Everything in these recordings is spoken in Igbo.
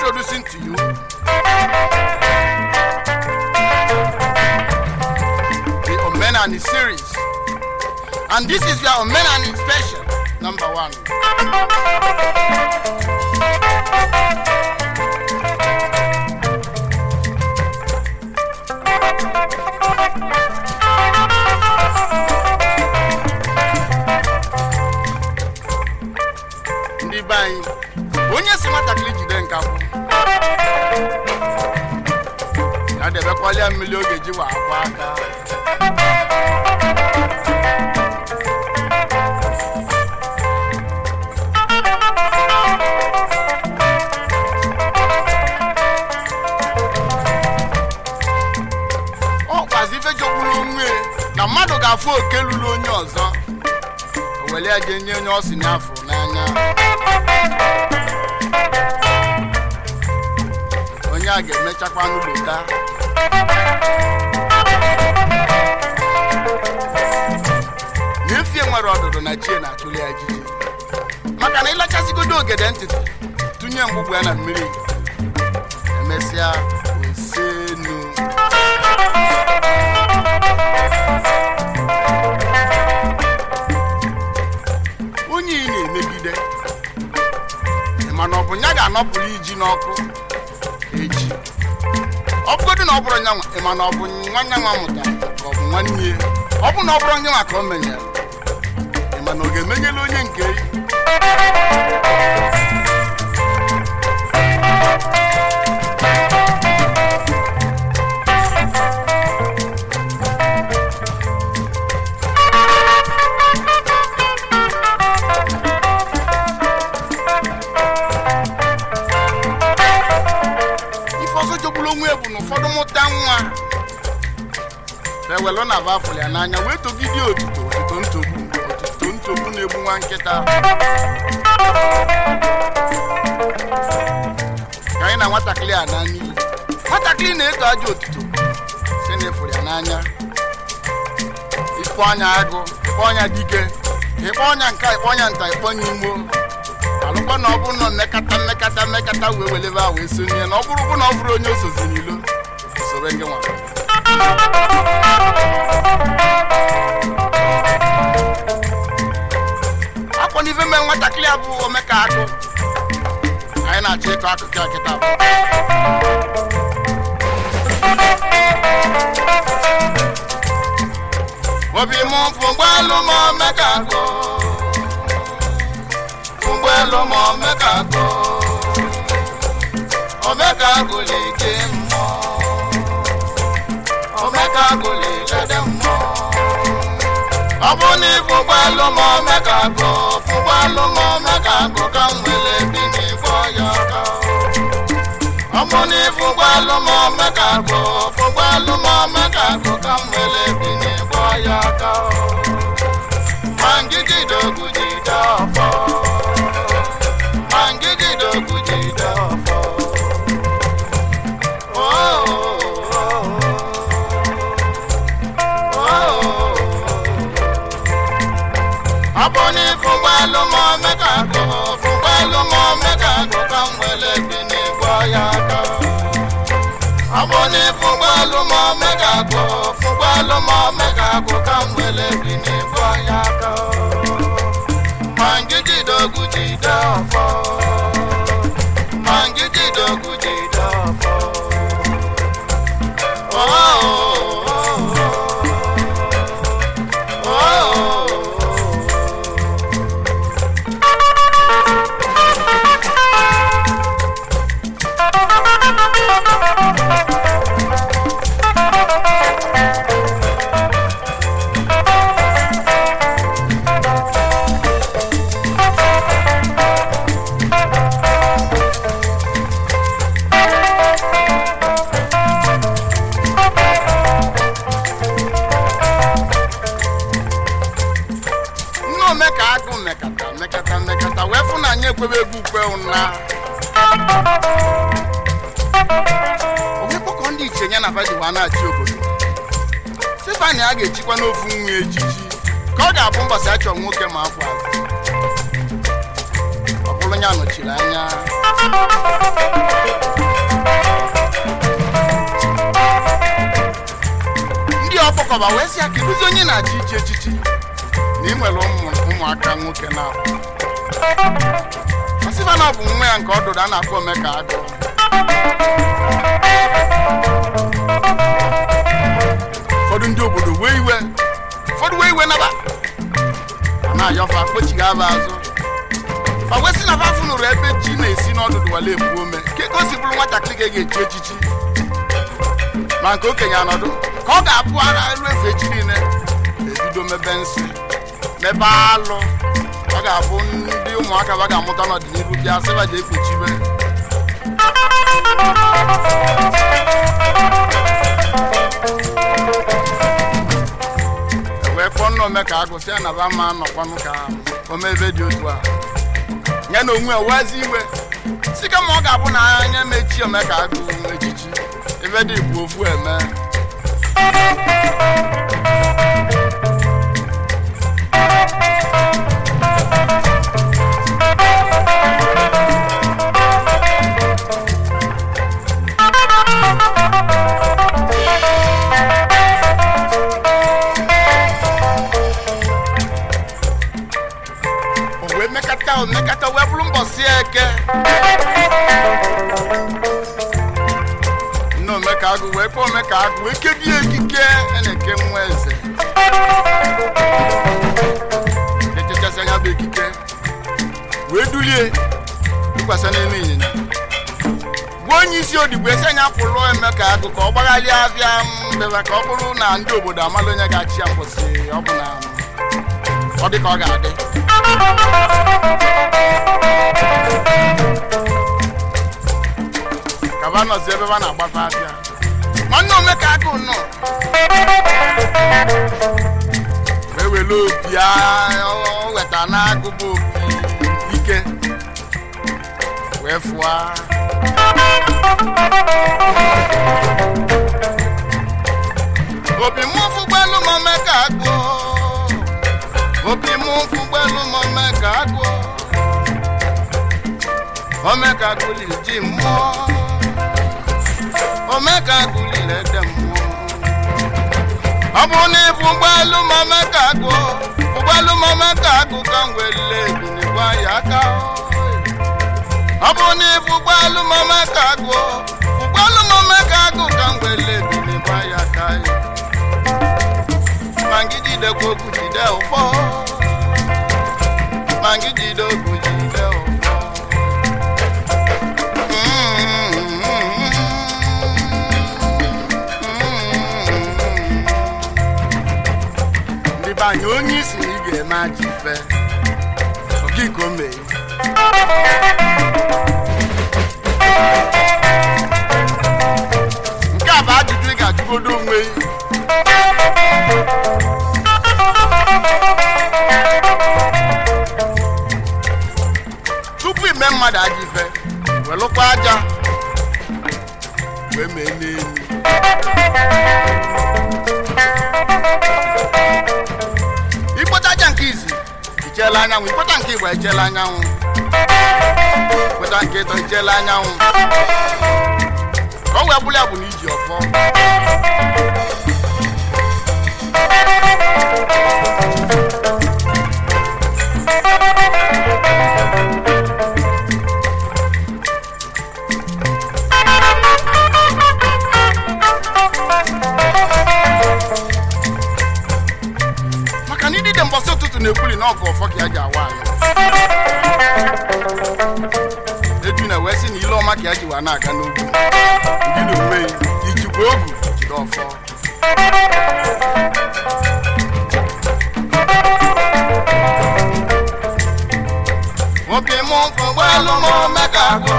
introducing to you the Omenani series. And this is your Omenani special, number one. ndị be anyị onye si nwatakịrị jide nkapụ ya debekwalia mmiri oge ji wa akwa aka ọ kwazi ife jogburu onwe na mmadụ ga-afụ oke lụrụ onye ọzọ o were ya jee nye onye ọ si n'afọ n'anya onye a ga-emechakwa n'ụlọta n'efie nwere ọdụdụ na chie na-atụli ya jiji maka na ịlachasịgodo ogede ntịtị tụnye mgbugbu ya na mmiri emesịa osenu onye ị na-emegide mana ọ bụ ya ga-anọpụrụ iji n'ọkụ echi ọ bụgodị na ọ bụrụ nyanwa ịma na ọ bụ nwanne nwa mụtara ka ọ bụ nwanne ya ọ bụ na ọ bụrụ nyanwa ka o menyere ịma na ọ ga-emenyela onye nke ya ife ọzọ jogburu onwe ya bụ na ụfọdụ mụta nwa ewelụ na bafụl ya n'anya wee togide otito otito ntogbu otito ntogbu na-egbu nwa nkịta ka anyị na nwatakịrị a na n'iyi nwatakịrị na-eto aja otito si na efuru ya n'anya ikpọ ọnya agụ ikpọ ọnya dike ikpọ ọnya nka ikpọ ọnya nta ikpọ ọnya imo alụkwa na ọ bụrụ na mmekata mmekata mmekata wee welebe a wee sonye na ọ bụrụ bụ na ọ bụrụ onye osozi n'ilo sobe ngị nwa akwa n'ife mee nwatakịrị a bụ omeka akụ anyị na-achọ ịkọ akụkọ ya kịta bụ obi m fụgbaalụ m omeka akụ ụgbọelu ma omeka agụ omeka agụli ike mmụọ omeka agụli lede mmụọ ọ bụ na ịbụ ụgbọelu ma omeka agụ ụgbọelu ma omeka agụ ka m nwere bi n'igbo ya aka ọ bụ na ịbụ ụgbọelu ma omeka agụ ụgbọelu ma omeka agụ ka m nwere bi n'igbo ya aka ma ngigide ogwu jide ọfọ Mangigide ogwu jide ọfọ. Oh, oh, oh, oh. Ọ bụ na ịfụgbaalụ ma omeka agụ fụgbaalụ ma omeka agụ ka m nwere bi n'igbo ya aka ọ bụ na ịfụgbaalụ ma omeka agụ fụgbaalụ ma omeka agụ ka m nwere bi n'igbo ya aka ma ngigide ogwu jide ọfọ ma ngigide ogwu jide ọfọ Oh, oh, oh, oh, oh. nne omeka agụ mekata mekata mekata wee fụ na anyị ekwebe egwu ukwe ụna onwekpọkọ ndị iche ya na fadiwa na-achị obodo stefani a ga-echikwa n'ofu nwa ejiji ka ọ ga-abụ mbọsị achọ nwoke ma afọ azụ ọ bụrụ anya nọchiri anya ndị ọkpọkọba wee sị ya kedụzi onye na-achị ichi echichi na ị nwere ụmụ- ụmụaka nwoke na ọsịba na ọ bụ nwa ya nke ọdụdụ a na-akpọ omeka agụ ụfọdụ ndị obodo wee iwe ụfọdụ wee iwe naba a na-ayọfa kpochighị aba azụ fa wee sị na fa funụrụ ebe ji na-esi n'ọdụdụ wale ebu ome ka ego si bụrụ nwatakịrị ga echi echichi ma nke okenye anọdụ ka ọ ga-abụ ara elu efe echi niile ebido mebe nsị mebe alụ ọ ga-abụ ndị ụmụaka ba ga-amụta n'ọdịnihu bịa sịba ji ekpuchibe wee kpọọ nna ome ka agụsị ya na ba ma nọkwanụ ka ome ebe dị otu a ya na onwe owezi iwe si kama ọ ga-abụ na anya mechi ome ka agụ echichi ebe dị bụ ofu eme o wee mekata o mekata wee bụrụ mbọsị eke nne omeka agụ wee kpọọ omeka agụ wee kebie ekike a na-eke nwa eze echechasị anya bụ ekike wee dulie tụkwasị n'elu ịnyịnya gwa onye isi odigbo esi anya pụrụ emeka agụ ka ọ gbagharịa abịa mbeba ka ọ bụrụ na ndị obodo amala onye ga-achị ya mbọsị ọ bụ na ọ dị ka ọ ga-adị kaba nọzi ebe ba na-agbafe afịa nwanne omeka agụ nọ wee were opi a- o weta n'agụ bụ opi ike wee fụa opi mụ fụgbelu m omeka agụ opi mụ fụgbelu m omeka agụ omeka agụ liri ji mmụọ omeka agụ liri ede mmụọ ọ bụrụ na ịbụ ụgbọelu ma omeka agụ ụgbọelu ma omeka agụ ka m welile ebinigwa ya aka ọ bụrụ na ịbụ ụgbọelu ma omeka agụ ụgbọelu ma omeka agụ ka m welile ebinigwa ya aka ma ngị jidekwa okwu jide ụfọ ma ngị jide okwu jide ụfọ ndị be anyị onye isi na ị ga-eme aja ife okiko mee nke a bụ ajụjụ ị ga-ajụgodo onwe gị tupu ime mmadụ aja ife welụkwa aja wee mee n'elu ikpota aja nke izi icheela anyanwụ ikpota nke igba icheela anyanwụ ikpota nke ịtọ icheela anyanwụ ka ọ wee bụrụ ya bụ na iji ọfọ maka na idide mbọsị ụtụtụ na-ekwuli na ọgụ ọfọ ka ya ji awa anyị eju na wee sị na ile ọma ka ya ji wa na-aga n'ugwu ndị na onwe ya ijikwa ogu jide ọfọ nwoke mụ fụgbọelu m omeka agụ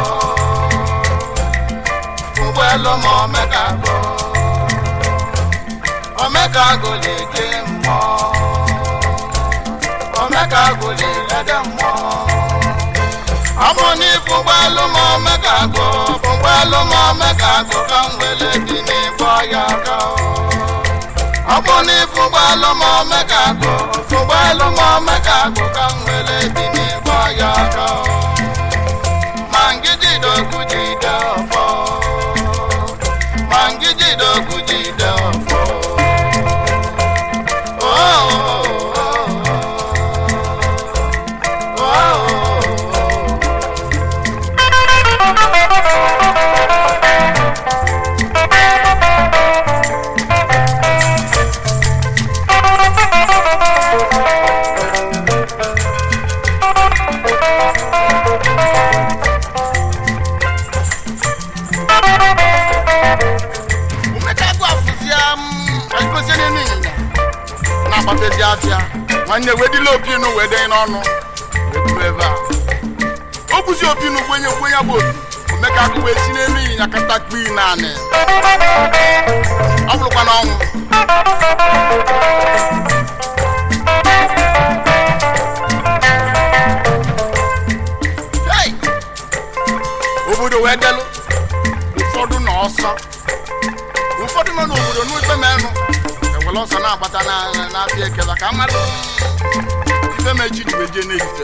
fụgbọelu m omeka agụ omeka agụ na-eje mmụọ omeka agụ na-elede mmụọ ọ bụ na ịfụgbọelu m omeka agụ fụgbọelu m omeka agụ ka m wele dị n'ịgbọ ya aka ọ bụ na ịfụgbọelu m omeka agụ fụgbọelu m omeka agụ ka m wele dị n'ịgbọ ya aka na-agbafezi afịa nwanne wedila opinu wee denye n'ọnụ wee buru ebe a o buzi opinu gwenye gwenye bụ opi omeka akụ wee si n'elu ịnyịnya kata kpii naanị ọ bụrụkwa n'ọnwụ Hey! obodo wee delụ ụfọdụ na ọsọ ụfọdụ nọ n'obodo n'ikpe menụ ewere ọsọ na-agbata na- na- n'afịa ekela ka mmadụ ife mechi ji wee jee n'ehife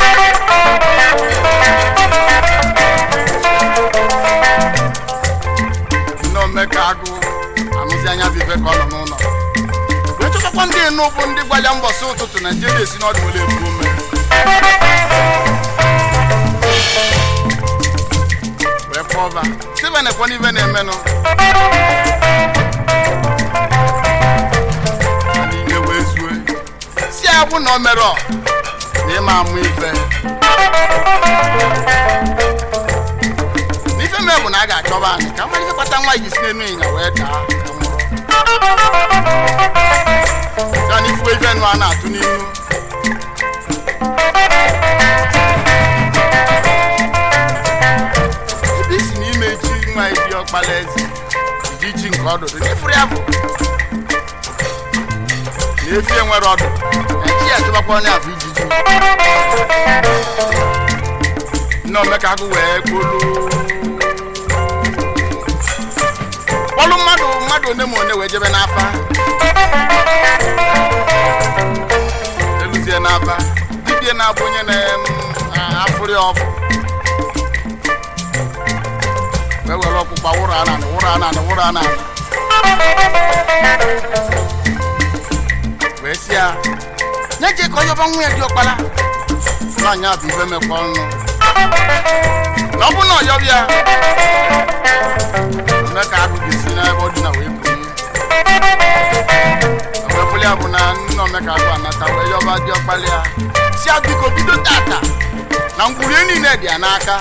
nne omeka agụ anụzi anya bụ ife ka ọ nọ n'ụlọ wee chọtakwa ndị enu bụ ndị gwa ya mbọsị ụtụtụ naijiria esi n'ọdụ were ebu ome wee kpọba steven ekwe n'ife na-emenụ n'ime wee zue si ya bụ na o mere ọ na ịma amụ ife n'ife mee bụ na a ga-achọba anyị ka mmadụ ife kpata nwa ji si n'enu ịnya wee daa ka nwụrụ ya na ifuwe ife nụ a na-atụ n'ihu ebe isi n'ime chi nwa ebi ọkpala eze iji chi nke ọdụdụ n'ifuru ya bụ na efi enwere ọdụ echi ya chụbakwa onye afọ ijiji nne omeka agụ wee kpolu kpọlụ mmadụ mmadụ one ma one wee jebe n'afa eluzie n'afa dibie na-abụ onye na-afụrị ọfụ wee were ọkpụkpa wụrụ ananị wụrụ ananị wụrụ ananị wee si ya nye je ka onye ọba nwa ya dị ọkpara nwaanyị a bụ ife mekwa ọnụ na ọ bụ na ọyọbịa ya eme ka agụ ga-esi n'ebe ọ dị na wee bunye wee bụrụ ya bụ na nne omeka agụ anata wee yọba dị ọkpara ya si ya biko bido tata na ngwurie niile dị ya n'aka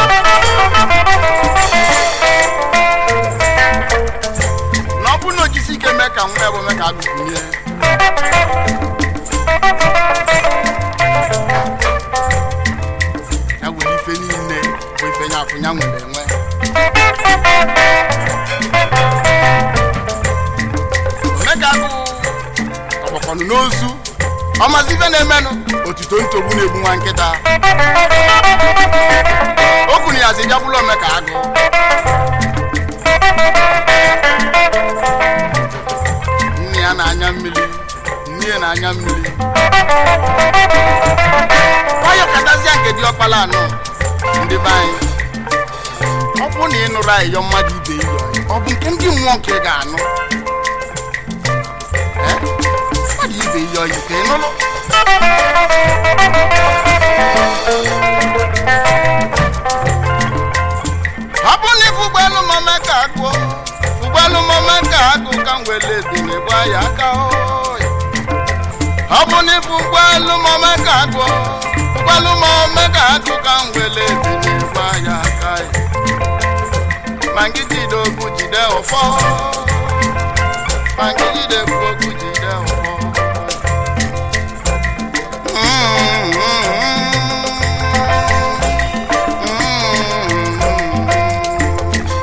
na ọ bụ na ojisi ike mee ka nwa ya bụ mee ka agụ bunye ya were ife niile bụ ife nya akwụnya nwere enwe omeka agụ ọgbakọnụ n'ozu ọmazi ife na-emenụ otito ntogbu na-egbu nwa nkịta okwu na yazi bịagbula omeka agụ nne ya na-anya mmiri nne ya na-anya mmiri nwayọ katazia nke dị ọkpala anọ ndị be anyị ọ bụ na ị nụrụ ayịyọ mmadụ ibe iyo ọ bụ nke ndị mmụọ nke ị ga-anụ Eh? mmadụ ibe iyo yi ka ị nụrụ ọ bụ na ife ụgbọelu mama ka agụ ụgbọelu mama ka agụ ka m wele ebine gba ya aka oyi ọ bụ na ife ụgbọelu mama ka agụ ụgbọelu mama ka agụ ka m wele ebine gba ya aka ya ma ngị jide okwu jide ụfọ ma ngị jide okwu jide ụfọ Mm, mm, mm, mm, mm.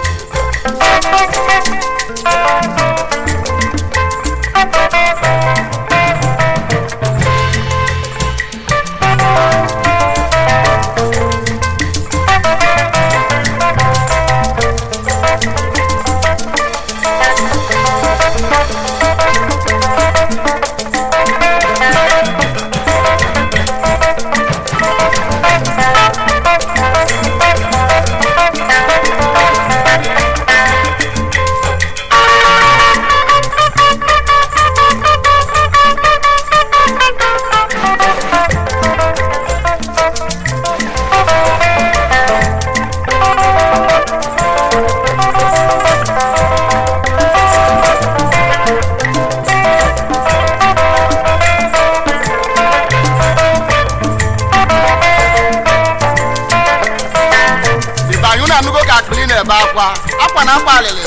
Ibe anyị unu anụgo ka akpịrị na-ebe akwa akwa na akwa alịlị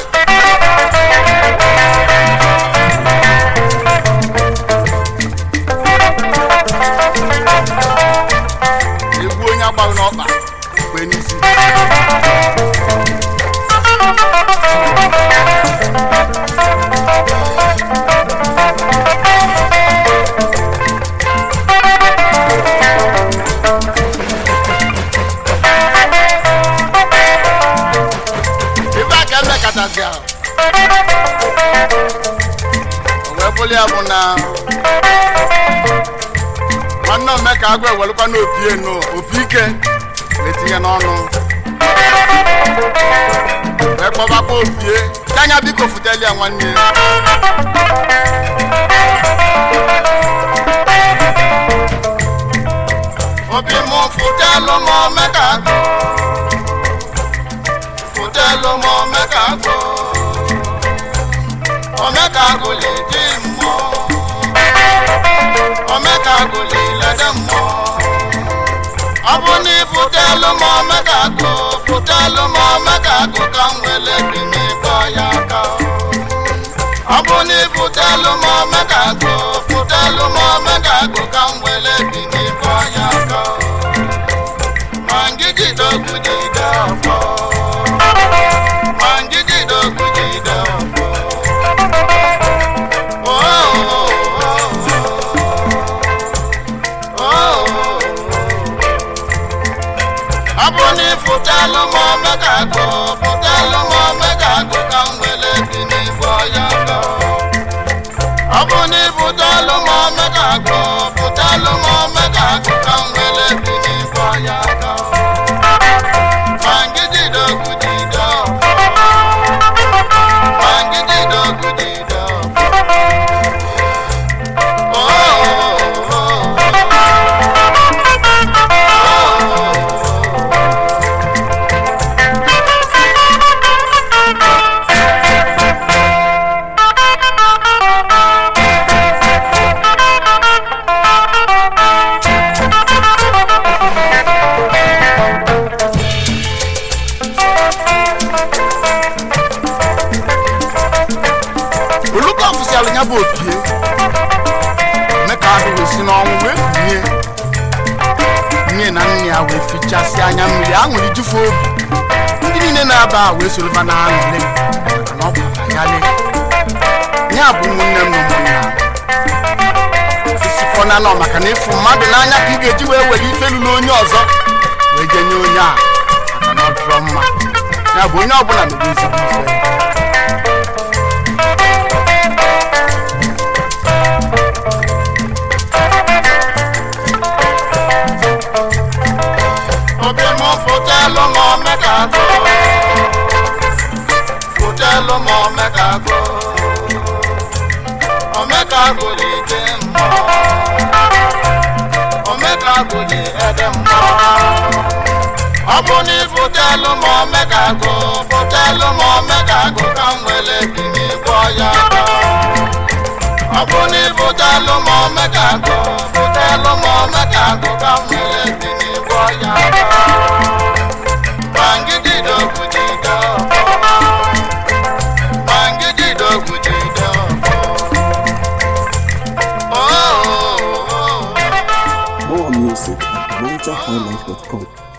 ya o wee bụrụ ya bụ na nwanne omeka agụ ewelụkwa n'opi enu opi ike wee tinye n'ọnụ wee kpọbakwa opie anya biko futeli ya nwanne obi mụ futelu m omeka agụ futelu m omeka agụ omeka agụ lè di mmụọ omeka agụ lè lede mmụọ ọ bụ na ifutelu m omeka agụ futelu m omeka agụ ka m wele bi n'ịbọ ya aka ọ bụ na ifutelu m omeka agụ futelu m omeka agụ ka m wele bi n'ịbọ ya aka ma ngigide ogwu jide ọfọ ma ngigide ogwu jide ọfọ Oh, oh, oh, oh, oh. ọ bụ na ịfụtalụ m omega agụ fụtalụ m omega agụ ka m wele bi n'igbo ya gọ ọ bụ na ịfụtalụ m omega agụ fụtalụ m omega agụ ka m wele bi n'igbo ya gọ ma ngidide ogwu jide ọfọ ma ngidide ogwu jide ọfọ Oh, oh, oh, oh, oh. oluka ọfụsialụ ya bụ opie meka ahụ wee si n'ọnwụ wee kunie nne na nne ya wee fichasị anya mmiri aṅụrị jufu obi ndị niile na-aba a wee soroba na aṅụrị maka na ọ bụ abayalị ya bụ ụmụnne m na ụmụnna esikọ na nọ maka na ịfụ mmadụ n'anya ka ị ga-eji wee were ife lụrụ onye ọzọ wee je nye onye a maka na ọ dụrọ mma ya bụ onye ọbụla mebe ezigbo ife obi mụ fụtelụ m omeka agụ fụtelụ m omeka agụ omeka agụ dị ide mmụọ omeka agụ dị ede mmụọ ọ bụ na ịfụtelụ m omeka agụ fụtelụ m omeka agụ ka m wele bi n'igbo ya aka ọ bụ na ịfụtelụ m omeka agụ fụtelụ m omeka agụ ka m wele bi n'igbo ya aka Bangidide ogwu jide ọfọ. Bangidide ogwu jide ọfọ. Oh, oh, oh, oh. More music at NigerHighlife.com.